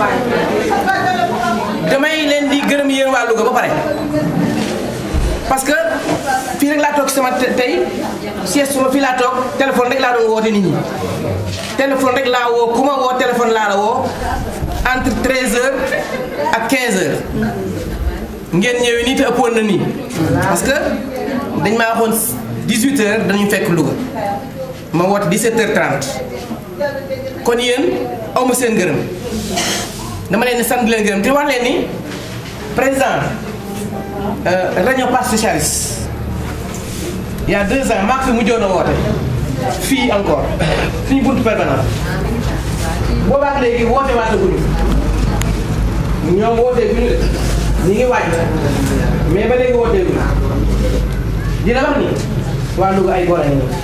damay leen di gërëm yéen waa Louga ba pare parce que fii rek laa toog sama tey sieste suma fii laa toog téléphone rek laa doon woote nit ñi téléphone rek laa woo ku ma woo téléphone laa la woo entre 13h ak 15h ngeen ñëwee nii te ëppoon na nii parce que dañ maa waxoon 18h dañu fekk Louga ma woote 17h30 kon yéen aw ma seen gërëm dama leen di sant leen gërëm te wax leen ni président réunion parti socialiste il y a deux ans maa fi mujjoon a woote fii encore suñu buntu permanent boobaak léegi woote waat guñu ñoom wootee guñu de ñi ngi waaj mais ba léegi wootee guñu dina wax ni waa Louga ay góor a ngi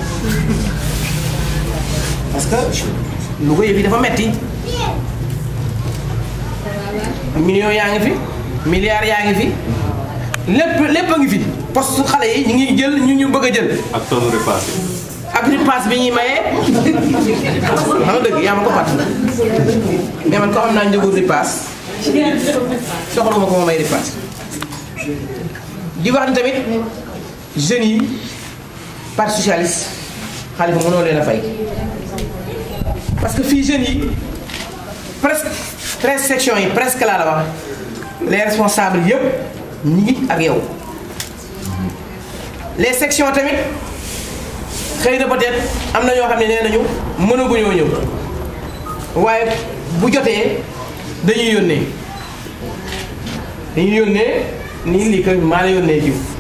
parce que Louga yëf yi dafa metti millions yaa ngi fi milliards yaa ngi fi lépp lépp a ngi fi poste xale yi ñu ngi jël ñu ñu bëgg a jël ak tonne repas yi. ak repas bi ñuy maye xam nga dëgg yaa ma ko fàtt mais man ko xam naa njëgu repas soxla ma ko ma may repas di wax ni tamit jeunes yi parti socialiste Khalifa mënoo leen a fay parce que fii jeunes yi presque treize sections yi presque laa la wax les responsables yëpp ñi ngi ak yow les sections tamit xëy na peut-être am na ñoo xam ne nee nañu mënaguñoo ñëw waaye bu jotee dañuy yónnee dañuy yónnee nii lii que maa la yónnee jiw